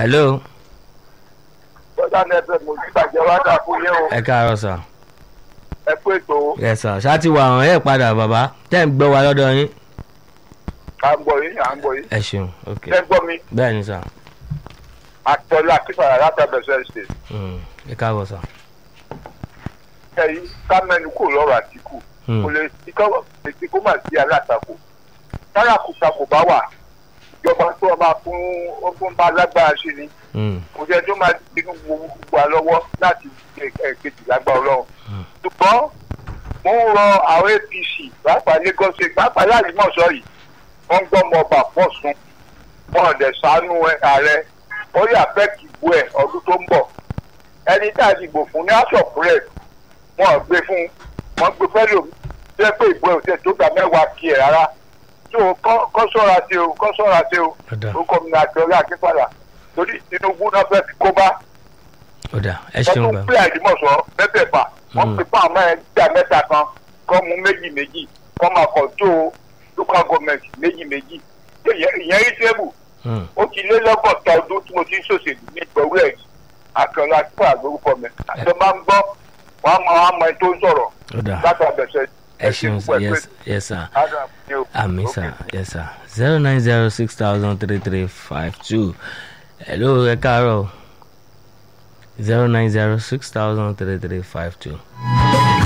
hello bọ́dà nẹ́fẹ̀ mo ní ìbàjẹ́ wá dà fún yín o ẹ káàárọ̀ sà ẹ pé ètò yes sà ṣáàtì wà hàn ẹ padà bàbá tẹ́ ń gbọ́ wa lọ́dọ̀ yín à ń gbọ́ yín à ń gbọ́ yín ẹ ṣeun ok ẹ gbọ́ mi bẹ́ẹ̀ ni sà àtọ́lá kíkàrà látàbẹ̀sẹ̀ ṣe Mm, ẹ káàbọ̀ sà ẹ̀yìn kámẹ́nu kò lọ́rọ̀ àtìkù Mm, kò lè ti kọ́ ètí kó mà sí alátakò tárakùtà kò bá wà ìjọba tó ọba fún ó fún bá lágbára sí ni mm, kò jẹ́ tó máa tinú gbogbo wa lọ́wọ́ láti kejì lágbára ọlọ́run Mm. ṣùgbọ́n mo ń rọ àwọn apc pàápàá lagos state pàápàá láàrínmọ̀sọ́ yìí wọ́n ń gbọ́ ọmọ ọba pọ̀ sùn wọn ò dẹ̀ sánú ààrẹ ó yà fẹ́ kí ìbò ẹ̀ ọdún tó ń bọ̀ ẹni tá a dìbò fún ní house of rep wọn ò gbé fún wọn gbé fẹ́ lòmí tó yẹ pé ìbò ẹ̀ ò tẹ̀ tó gbà mẹ́wàá kí ẹ̀ rárá tó kọ́ sọ́ra sí o kọ́ sọ́ra sí o ọ̀dà orúkọ mi ní àjọyọ̀ akínfàlà torí tinubu náà fẹ́ fi kó bá ọ̀dà ẹ wọ́n ṣeun tún gbà pílẹ̀ àdìmọ̀sọ́ mẹ́fẹ̀ẹ̀fà wọ́n Mm. pè fún àwọn ẹgbẹ́ mẹ́ta kan kọ́ mú méjì méjì kọ́ máa kọ̀ tó local government méjì méjì ìyẹn rí tébù Mm, ó ti lé lọ́gọ́ta ọdún tí mo ti ń ṣòṣèlú ní ìgbọ̀wé ẹ̀ àkànlá àtúntò àgbórúkọ mi àti máa ń gbọ́ wọ́n á mọ àwọn ọmọ ẹ tó ń sọ̀rọ̀ ọ̀dà látàbẹ̀sẹ̀ ẹ ṣeun sà yes yes sir sir. àmì sà yes sir zero nine zero six thousand three three five two hello ẹ káàárọ̀ zero nine zero six thousand three three five two.